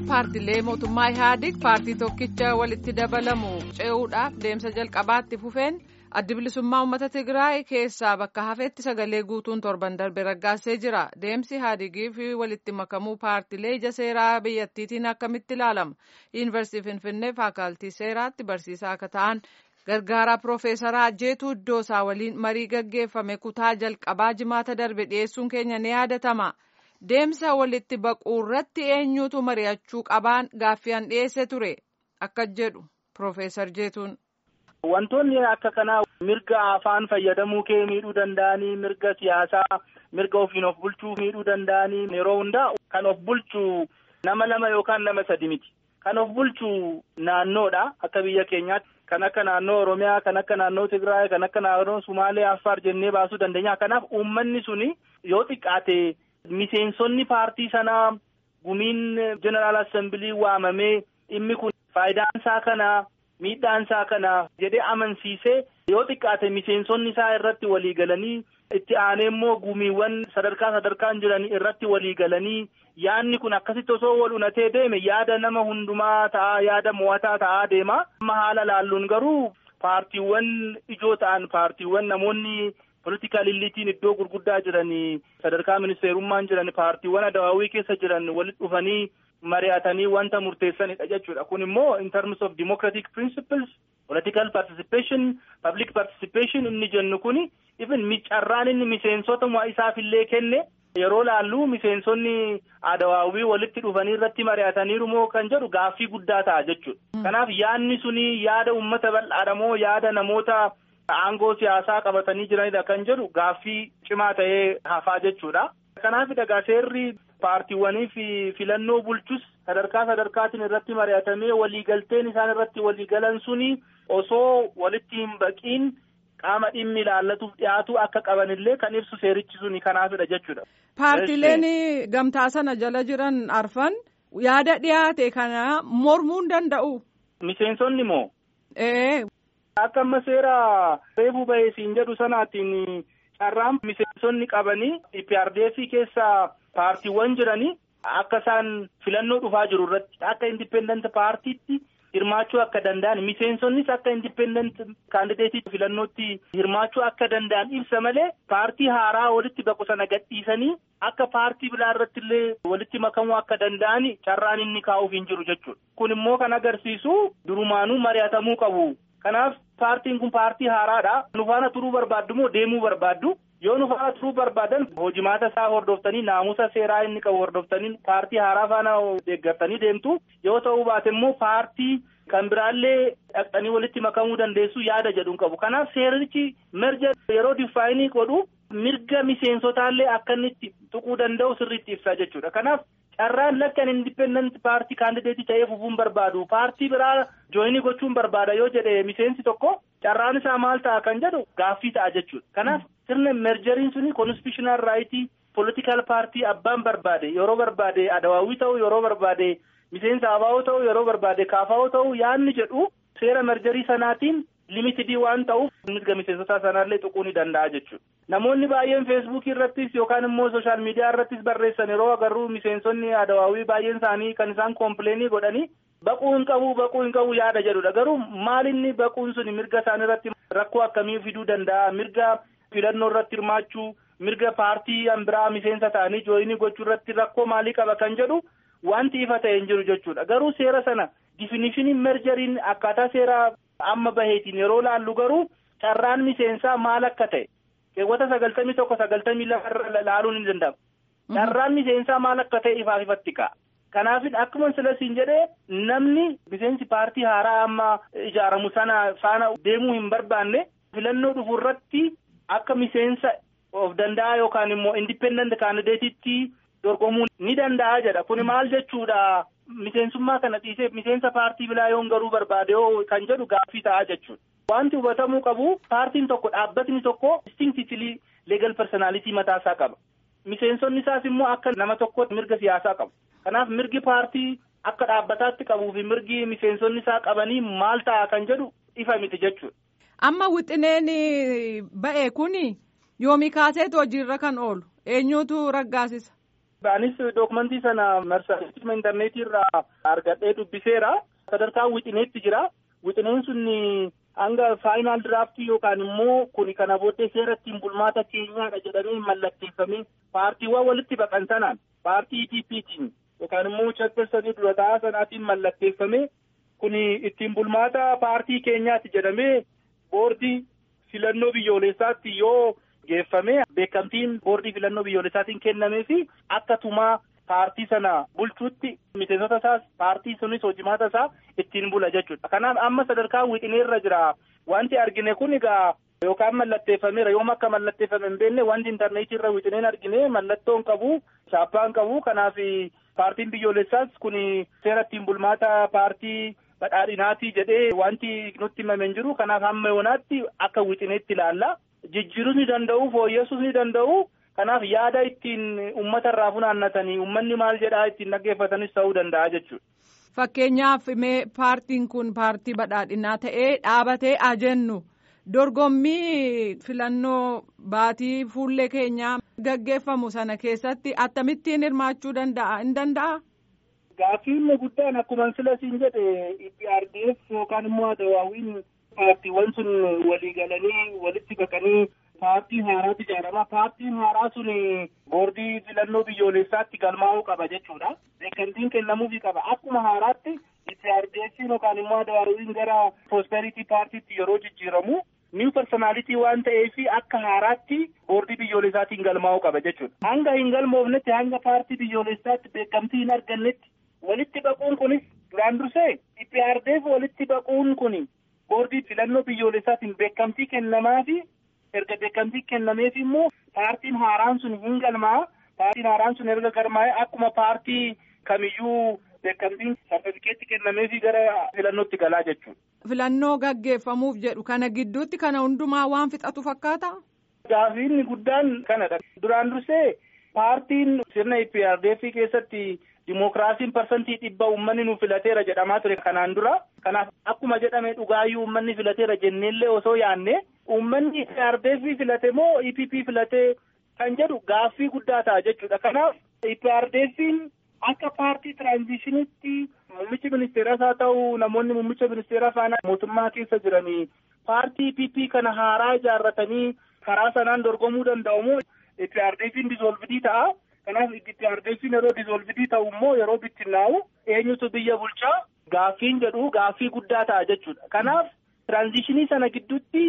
paartiilee mootummaa Ihaadig paartii tokkicha walitti dabalamu ce'uudhaaf deemsa jalqabaatti fufeen addi bilisummaa uummata Tigraay keessaa bakka hafeetti sagalee guutuun torban darbe raggaasee jira. Deemsi Ihaadigii fi walitti makamuu paartiilee ija seeraa biyyattiitiin akkamitti ilaalama? Yuunivarsiitii Finfinnee faakaaltii seeraatti barsiisaa akka ta'an gargaaraa Piroofeesaraa Jeetuu Iddoosaa waliin marii gaggeeffame kutaa jalqabaa jimaata darbe dhiyeessuun keenya ni yaadatama. Deemsa walitti baquu irratti eenyutu mari'achuu qabaan gaaffiyan dhiyeesse ture akka jedhu Piroofeesar Jeetuun. Wantoonni akka kanaa mirga afaan fayyadamuu kee miidhuu danda'anii mirga siyaasaa mirga ofiin of bulchuu miidhuu danda'anii yeroo hundaa kan of bulchu nama lama yookaan nama sadi miti. Kan of bulchu naannoodha akka biyya keenyaatti. Kan akka naannoo Oromiyaa, kan akka naannoo Tigraay, kan akka naannoo Sumaalee, Affaar jennee baasuu dandeenya. Kanaaf uummanni suni yoo xiqqaate miseensonni paartii sanaa gumiin jeneraal assembilii waamamee dhimmi kun faayidaan isaa kana miidhaan isaa kana jedhee amansiisee yoo xiqqaate miseensonni isaa irratti walii galanii itti aanee immoo gumiiwwan sadarkaa sadarkaan jiran irratti walii galanii yaadni kun akkasitti osoo wal unatee deeme yaada nama hundumaa ta'a yaada mo'ataa ta'aa deema. Amma haala laalluun garuu paartiiwwan ijoo ta'an paartiiwwan namoonni politikaal illiitiin iddoo gurguddaa jiran sadarkaa ministeerummaan jiran paartiiwwan adawaawii keessa jiran walitti dhufanii mari'atanii wanta murteessanidha jechuudha. Kun immoo in terms of democratic principles political participation public participation inni jennu kuni even carraan inni miseensota isaafillee kenne yeroo laallu miseensonni adawaawii walitti dhufanii irratti mari'ataniiru moo kan jedhu gaaffii guddaa ta'a jechuudha. Kanaaf yaadni suni yaada uummata bal'aadha moo yaada namoota aangoo siyaasaa qabatanii jiranidha kan jedhu gaaffii cimaa ta'ee hafaa jechuudha. Kanaaf dhagaa seerri paartiiwwanii fi filannoo bulchus sadarkaa sadarkaatiin irratti mari'atamee waliigalteen isaan irratti waliigalan suni osoo walitti hin baqiin qaama dhimmi ilaallatuuf dhiyaatu akka qabanillee kan ibsu seerichi suni kanaafidha jechuudha. Paartiileen gamtaa sana jala jiran arfan yaada dhiyaate kana mormuu hin danda'u. Miseensonni moo? Ee. Akka amma seera reefuu bahee siin jedhu sanaatiin carraan miseensonni qabanii IPRDF keessa paartiiwwan jiranii akka isaan filannoo dhufaa jiru irratti akka indipendent paartiitti hirmaachuu akka danda'an miseensonnis akka indipendent kaandideetii filannootti hirmaachuu akka danda'an ibsa malee paartii haaraa walitti baqu sana gadhiisanii akka paartii biraa irratti illee walitti makamuu akka danda'an carraan inni kaa'uuf hin jiru jechuudha. Kun immoo kan agarsiisu durumaanuu mari'atamuu qabu. Kanaaf paartiin kun paartii haaraadha. Nu faana turuu barbaaddu moo deemuu barbaaddu? Yoo nu faana turuu barbaadan hojimaata isaa hordoftanii naamusa seeraa inni qabu hordoftanii paartii haaraa faana deeggartanii deemtu. Yoo ta'uu baate immoo paartii kan biraallee dhaqxanii walitti makamuu dandeessu yaada jedhuun qabu. Kanaaf seerichi merja yeroo diffaayinii godhu mirga miseensotaallee akka inni itti tuquu danda'u sirriitti ibsaa jechuudha. Kanaaf carraan lakkan indipendent paartii kaandideetii ta'ee fufuun barbaadu paartii biraa jooyinii gochuun barbaada yoo jedhe miseensi tokko carraan isaa maal ta'a kan jedhu gaaffii ta'a jechuudha. Kanaaf sirna merjeriin suni konstitutional raayitii political paartii abbaan barbaade yeroo barbaade adawaawii ta'u yeroo barbaade miseensa abaa'oo ta'u yeroo barbaade kaafaa'oo ta'u yaanni jedhu seera merjerii sanaatiin limitidii waan ta'uuf mirga miseensotaa sanaallee tuquu ni danda'a jechuudha. Namoonni baay'een feesbuukii irrattis yookaan immoo sooshaal miidiyaa irrattis barreessan yeroo agarru miseensonni adawaawii baay'een isaanii kan isaan koompileenii godhanii baquu hin qabu baquu hin qabu yaada jedhudha. Garuu maalinni baquun suni mirga isaanii irratti rakkoo akkamii fiduu danda'a? Mirga filannoo irratti hirmaachuu, mirga paartii biraa miseensa ta'anii jooyinii gochuu irratti rakkoo maalii qaba kan jedhu wanti ifa ta'e hin jiru jechuudha. Garuu seera sana difinishiniin merjeriin akkaataa seera amma baheetiin yeroo laallu garuu carraan miseensaa maal akka ta'e keewwata sagaltamii tokko sagaltamii lama laaluun ni danda'ama. Carraan miseensaa maal akka ta'e ifaaf ifatti ka'a. Kanaaf akkuma silasiin jedhee namni miseensi paartii haaraa amma ijaaramu sana faana deemuu hin barbaanne filannoo dhufu irratti akka miseensa of danda'a yookaan immoo indipendent kaandideetitti dorgomuu ni danda'a jedha. Kun maal jechuudha? Miseensummaa kana dhiisee miseensa paartii biraa yoon garuu barbaade yoo kan jedhu gaaffii ta'a jechuudha. Wanti hubatamuu qabu paartiin tokko dhaabbatni tokko distinctively legal personality mataasaa qaba. Miseensonni isaas immoo akka nama tokkotti mirga siyaasaa qabu. Kanaaf mirgi paartii akka dhaabbataatti qabuu fi mirgi miseensonni isaa qabanii maal ta'a kan jedhu ifa miti jechuudha. Amma wixineen ba'e kuni yoomii kaaseetu hojiirra kan oolu eenyutu raggaasisa? Anis dookumentii sana marsariitii intarneetii irraa argadhee dubbiseera. Sadarkaa wixineetti jira. Wixineen sun hanga faayinaal diraaftii yookaan immoo kun kana booddee seera ittiin bulmaata keenyaadha jedhamee mallatteeffamee paartiiwwan walitti baqan sanaan paartii EPPtiin yookaan immoo chaaptersanii dura taa'aa sanaatiin mallatteeffamee kun ittiin bulmaata paartii keenyaati jedhamee boordii filannoo biyyoolessaatti yoo geeffame beekamtiin boordii filannoo biyyoolessaatiin kennamee fi akka tumaa paartii sana bulchuutti miseensota isaas paartii sunis hojimaata isaa ittiin bula jechuudha. Kanaaf amma sadarkaa wixineerra jira. Wanti argine kun egaa yookaan mallatteeffameera yoom akka mallatteeffame hin beekne wanti intarneetii irra wixineen argine mallattoon qabu chaappaan qabu kanaaf paartiin biyyoolessaas kun seera ittiin bulmaata paartii badhaadhinaatii jedhee wanti nutti himame hin jiru kanaaf hamma yoonaatti akka wixineetti ilaalla. Jijjiiruu ni danda'u fooyyessuus ni danda'u. Kanaaf yaada ittiin uummata irraa funaannatanii uummanni maal jedhaa ittiin dhaggeeffatanis ta'uu danda'a jechuudha. Fakkeenyaaf mee paartiin kun paartii badhaadhinaa ta'ee dhaabatee ajennu dorgommii filannoo baatii fuullee keenyaa gaggeeffamu sana keessatti akkamittiin hirmaachuu danda'a hin danda'a? Gaaffiin guddaan akkuma sila siin jedhe IPRDF yookaan immoo Adawaawiin paartiiwwan sun walii galanii walitti baqanii. Paartii haaraatu ijaarama. Paartiin haaraa sun boordii filannoo biyyoolessaatti galmaa'uu qaba jechuudha. Beekamtiin kennamuufii qaba. Akkuma haaraatti IPRDF'n yookaan immoo Adawaawiin gara Prosperity Paartiitti yeroo jijjiiramu niw personaalitii waan ta'eef akka haaraatti boordii biyyoolessaatiin galmaa'uu qaba jechuudha. Hanga hin galmoofnetti hanga paartii biyyoolessaatti beekamtii hin argannetti walitti baquun kunis duraan dursee IPRDF walitti baquun kun boordii filannoo biyyoolessaatiin beekamtii kennamaafi. erga beekamtii kennameef immoo paartiin haaraan sun hin galmaa paartiin haaraan sun erga galmaa'e akkuma paartii kamiyyuu beekamtiin sartifikeetti kennameefi gara filannootti galaa jechuudha. Filannoo gaggeeffamuuf jedhu kana gidduutti kana hundumaa waan fixatu fakkaata. Gaaffiin guddaan kanadha. Duraan dursee paartiin sirna IPRDF keessatti dimookiraasiin parsantii dhibba uummanni nu filateera jedhamaa ture kanaan dura. Kanaaf akkuma jedhame dhugaayyuu uummanni filateera jenneellee osoo yaanne uummanni IPRDF filate moo EPP filate kan jedhu gaaffii guddaa ta'a jechuudha. Kanaaf IPRDF'n akka paartii tiraanzishinitti muummichi ministeeras haa ta'u namoonni muummicha ministeeraa faana mootummaa keessa jiranii paartii EPP kana haaraa ijaarratanii karaa sanaan dorgomuu danda'u moo IPRDF'n dizoolvidii ta'a. Kanaaf IPRDF'n yeroo dizoolvidii ta'u immoo yeroo bittinnaa'u eenyutu biyya bulchaa gaaffiin jedhu gaaffii guddaa ta'a jechuudha. Kanaaf tiraanzishinii sana gidduutti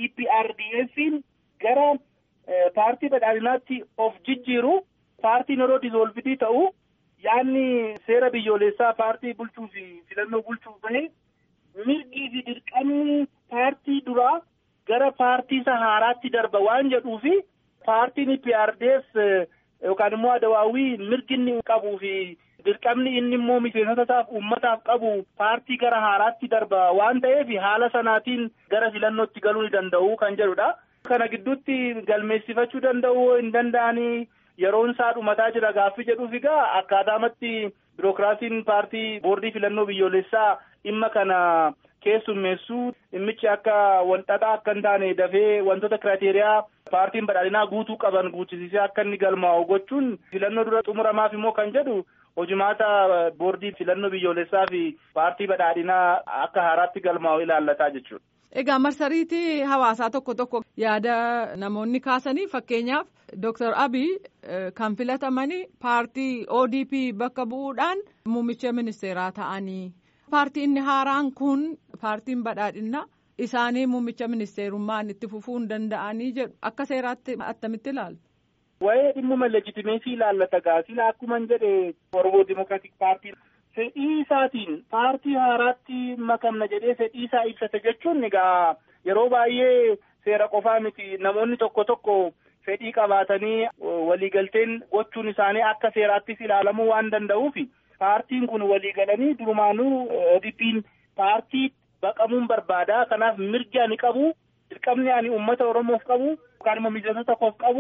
EPRDF'n gara paartii badhaadhinaatti of jijjiiru paartiin yeroo dizoolvidii ta'u yaanni seera biyyoolessaa paartii bulchuu fi filannoo bulchuuf bahe mirgii fi dirqamni paartii duraa gara paartii isa haaraatti darba waan jedhuufi paartiin EPRDF yookaan immoo adawaawii mirgi inni qabuu fi dirqamni inni immoo miseensota isaaf uummataaf qabu paartii gara haaraatti darba waan ta'eef haala sanaatiin gara filannootti galuu ni danda'u kan jedhudha. Kana gidduutti galmeessifachuu danda'u hin danda'anii yeroon isaa dhumataa jira gaaffii jedhuuf egaa akkaataamatti birookiraasiin paartii boordii filannoo biyyoolessaa dhimma kana keessummeessuu dhimmichi akka walxaxaa akka hin taane dafee wantoota kiraateeriyaa paartiin badhaadhinaa guutuu qaban guutisisee akka inni galmaa'u gochuun filannoo dura xumuramaaf immoo kan jedhu hojimaata boordii filannoo biyyoolessaa fi paartii badhaadhinaa akka haaraatti galmaa'u ilaallataa jechuudha. Egaa marsariitii hawaasaa tokko tokko yaada namoonni kaasanii fakkeenyaaf Dr. Abiy kan filatamanii paartii ODP bakka bu'uudhaan muummicha ministeeraa ta'anii paartii inni haaraan kun paartiin badhaadhinaa isaanii muummicha ministeerummaan itti fufuu hin danda'anii jedhu akka seeraatti attamitti ilaaltu. Waa'ee dhimmuma legitimeesii ilaallata gaasila akkuma jedhe Oromoo Dimokiraatik Paartiin fedhii isaatiin paartii haaraatti makamna jedhee fedhii isaa ibsate jechuun egaa yeroo baay'ee seera qofaa miti namoonni tokko tokko fedhii qabaatanii waliigalteen gochuun isaanii akka seeraattis ilaalamuu waan danda'uuf paartiin kun waliigalanii durumaanuu ODP'n paartii baqamuun barbaada kanaaf mirgi ani qabu dirqamni ani uummata Oromoof qabu yookaan immoo miseensota koof qabu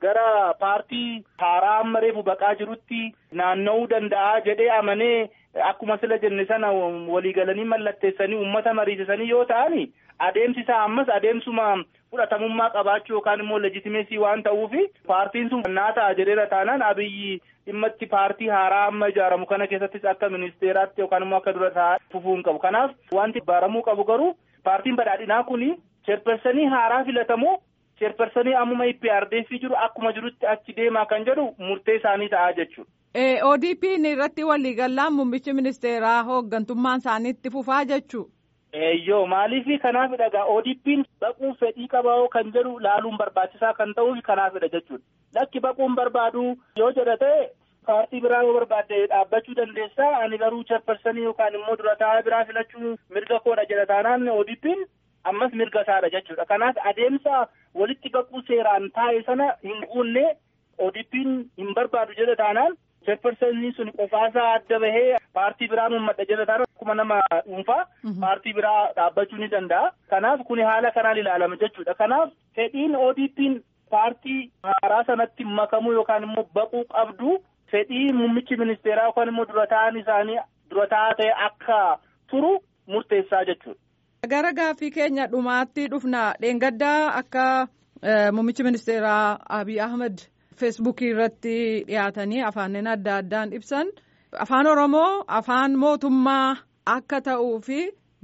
gara paartii haaraa amma reefu baqaa jirutti naanna'uu danda'a jedhee amanee akkuma sila jenne sana waliigalanii mallatteessanii uummata mariisisanii yoo ta'ani adeemsi isaa ammas adeemsuma fudhatamummaa qabaachuu yookaan immoo leejitimeesii waan ta'uufi paartiin sun naa ta'a jedheera taanaan abiyyi dhimma itti paartii haaraa amma ijaaramu kana keessattis akka ministeeraatti yookaan immoo akka dura taa'aa fufuu hin qabu kanaaf wanti baramuu qabu garuu paartiin badhaadhinaa kuni cheerpersanii haaraa filatamoo cheerpersanii ammuma IPRDF jiru akkuma jirutti achi deemaa kan jedhu murtee isaanii ta'aa jechuudha. ODP irratti waliigallaan muummichi ministeeraa hooggantummaan isaaniitti fufaa jechuu. Eeyyoo maaliifi kanaaf dhagaa ODP'n baquun fedhii qabaa kan jedhu laaluun barbaachisaa kan ta'uuf kanaafidha jechuudha. Lakki baquun barbaadu yoo jedha ta'e paartii biraa yoo barbaadde dhaabbachuu dandeessaa ani garuu cheerpersanii yookaan immoo dura taa'aa biraa filachuu mirga koodha jedha taanaan ODP'n ammas mirga isaadha jechuudha. Kanaaf adeemsa walitti baquu seeraan taa'e sana hin guunne ODP'n hin barbaadu jedha taanaan cheerpersanii sun qofaasaa adda bahee paartii biraan uummadha jedha taanaan akkuma nama dhuunfaa paartii biraa dhaabbachuu ni danda'a. Kanaaf kun haala kanaan ilaalama jechuudha. Kanaaf fedhiin ODP'n paartii haaraa sanatti makamuu yookaan immoo baquu qabdu fedhii muummichi ministeeraa yookaan immoo dura taa'an isaanii dura taa'aa ta'e akka turu murteessaa jechuudha. Gara gaaffii keenya dhumaatti dhufna dheengaddaa akka muummichi ministeeraa Abiy Ahmed feesbuukii irratti dhiyaatanii afaaniin adda addaan ibsan afaan Oromoo afaan mootummaa akka ta'uu fi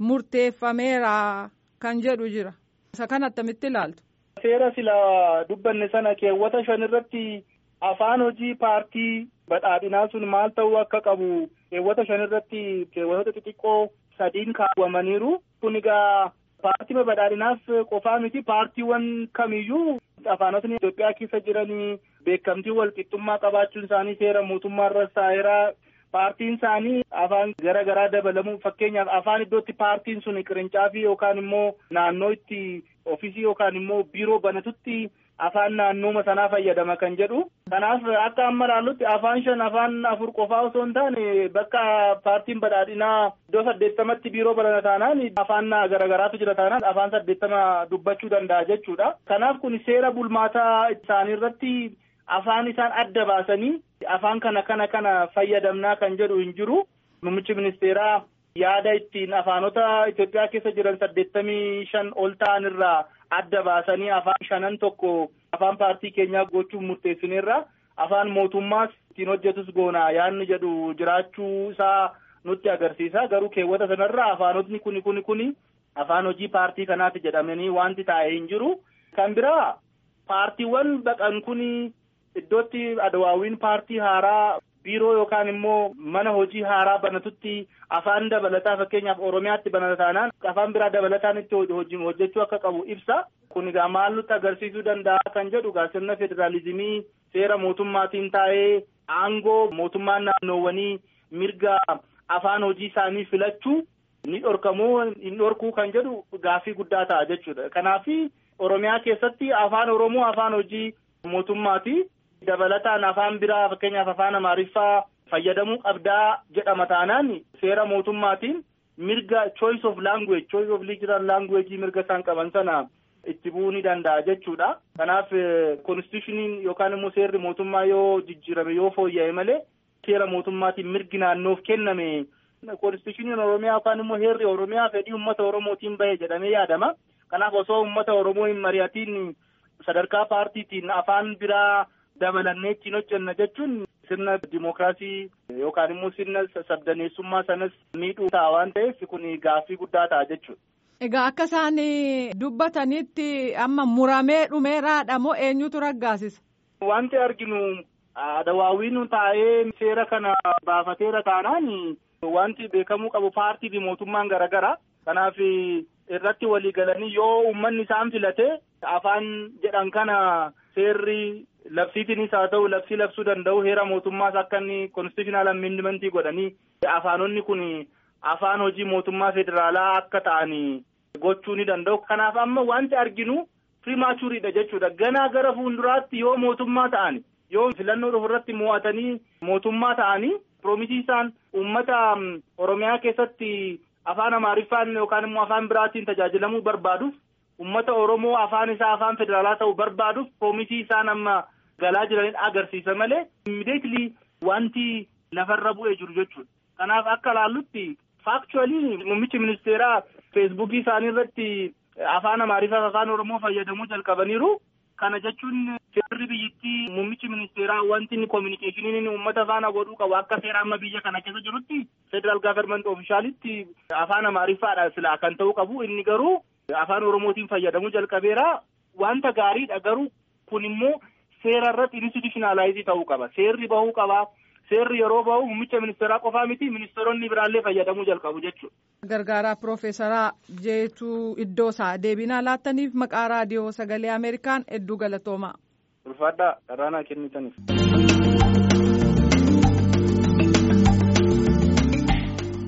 murteeffameera kan jedhu jira. Isa kana attamitti ilaaltu? Seera sila dubbanne sana keewwata shan irratti afaan hojii paartii badhaadhinaa sun maal ta'uu akka qabu keewwata shan irratti keewwatoota xixiqqoo sadiin kaawwamaniiru. Kun egaa paartii badhaadhinaaf qofaa miti paartiiwwan kamiyyuu afaanotni Itoophiyaa keessa jiranii beekamtii walqixxummaa qabaachuun isaanii seera mootummaa irra taa'eera. Paartiin isaanii afaan gara garaa dabalamuu fakkeenyaaf afaan iddootti paartiin sun qirincaafi yookaan immoo naannoo itti ofiisii yookaan immoo biiroo banatutti afaan naannooma sanaa fayyadama kan jedhu. Kanaaf akka amma ilaallutti afaan shan afaan afur qofaa osoo hin taane bakka paartiin badhaadhinaa iddoo saddeettamatti biiroo banata taanaan afaan garagaraatu jira taanaan afaan saddeettama dubbachuu danda'a jechuudha. Kanaaf kun seera bulmaataa isaanii irratti afaan isaan adda baasanii afaan kana kana kana fayyadamnaa kan jedhu hin jiru. Muummichi ministeeraa yaada ittiin afaanota Itoophiyaa keessa jiran saddeettamii shan ol ta'an irraa adda baasanii afaan shanan tokko afaan paartii keenyaa gochuun murteessineerra afaan mootummaas ittiin hojjetus goonaa yaadni jedhu jiraachuu isaa nutti agarsiisa garuu keewwata sanarra afaanotni kuni kuni kuni afaan hojii paartii kanaati jedhamanii wanti taa'ee hin jiru kan biraa paartiiwwan baqan kuni iddootti adawaawiin paartii haaraa biiroo yookaan immoo mana hojii haaraa banatutti afaan dabalataa fakkeenyaaf oromiyaatti banata taanaan afaan biraa dabalataan itti hojjechuu akka qabu ibsa kun egaa maal nutti agarsiisuu danda'a kan jedhu egaa sirna federaalizimii seera mootummaatiin taa'ee aangoo mootummaan naannoowwanii mirga afaan hojii isaanii filachuu ni dhorkamuu hin dhorkuu kan jedhu gaaffii guddaa ta'a jechuudha kanaaf oromiyaa keessatti afaan oromoo afaan hojii mootummaati. dabalataan afaan biraa fakkeenyaaf afaan amaariffaa fayyadamuu qabdaa jedhama taanaan seera mootummaatiin mirga choice of language choice of legal language mirga isaan qaban sana itti bu'uu ni danda'a jechuudha. Kanaaf konstitushiniin yookaan immoo seerri mootummaa yoo jijjiirame yoo fooyya'e malee seera mootummaatiin mirgi naannoof kenname konstitushiniin oromiyaa yookaan immoo heerri oromiyaa fedhii uummata oromootiin bahe jedhamee yaadama. Kanaaf osoo uummata oromoo hin mari'atiin sadarkaa paartiitiin afaan biraa dabalannee ittiin hojjenna jechuun sirna dimookiraasii yookaan immoo sirna sabdaneessummaa sanas miidhuu ta'a waan ta'eef kun gaaffii guddaa ta'a jechuudha. Egaa akka isaan dubbatanitti amma muramee dhumeeraadha moo eenyutu raggaasisa? Wanti arginu adawaawiin taa'ee seera kana baafateera taanaan wanti beekamuu qabu paartii fi mootummaan garaagaraa kanaaf irratti walii galanii yoo uummanni isaan filate afaan jedhan kana seerri. labsiitiinis haa ta'u labsii labsuu danda'u heera mootummaas akka inni konstitushinaal amendmentii godhanii afaanonni kun afaan hojii mootummaa federaalaa akka ta'an gochuu ni danda'u. Kanaaf amma wanti arginu primaachuriidha jechuudha. Ganaa gara fuulduraatti yoo mootummaa ta'an yoo filannoo dhufu irratti mo'atanii mootummaa ta'anii piroomisii isaan uummata Oromiyaa keessatti afaan Amaariffaan yookaan immoo afaan biraatiin tajaajilamuu barbaaduuf uummata Oromoo afaan isaa afaan federaalaa ta'uu barbaaduuf piroomisii isaan amma galaa jiranidha agarsiisa malee immediately wanti lafarra bu'ee jiru jechuudha. Kanaaf akka ilaallutti faakchuwalii muummichi ministeeraa feesbuukii isaanii irratti afaan amaariffaa fi afaan oromoo fayyadamuu jalqabaniiru. Kana jechuun seerri biyyattii muummichi ministeeraa wanti inni koominikeeshiniin inni uummata faana godhuu qabu akka seera amma biyya kana keessa jirutti federaal gaafarmenti oofishaalitti afaan amaariffaadha silaa kan ta'uu qabu inni garuu afaan oromootiin fayyadamuu jalqabeera wanta gaariidha garuu kun immoo seera irratti institutionalaayizii ta'uu qaba seerri bahuu qaba. Seerri yeroo bahu muummicha ministeeraa qofaa miti ministeeronni biraallee fayyadamuu jalqabu jechuudha. Gargaaraa Piroofeesaraa Jeetuu Iddoosaa deebinaa laattaniif maqaa raadiyoo sagalee Ameerikaan hedduu galatoomaa. Ulfaadhaa dharraanaa kennitaniif.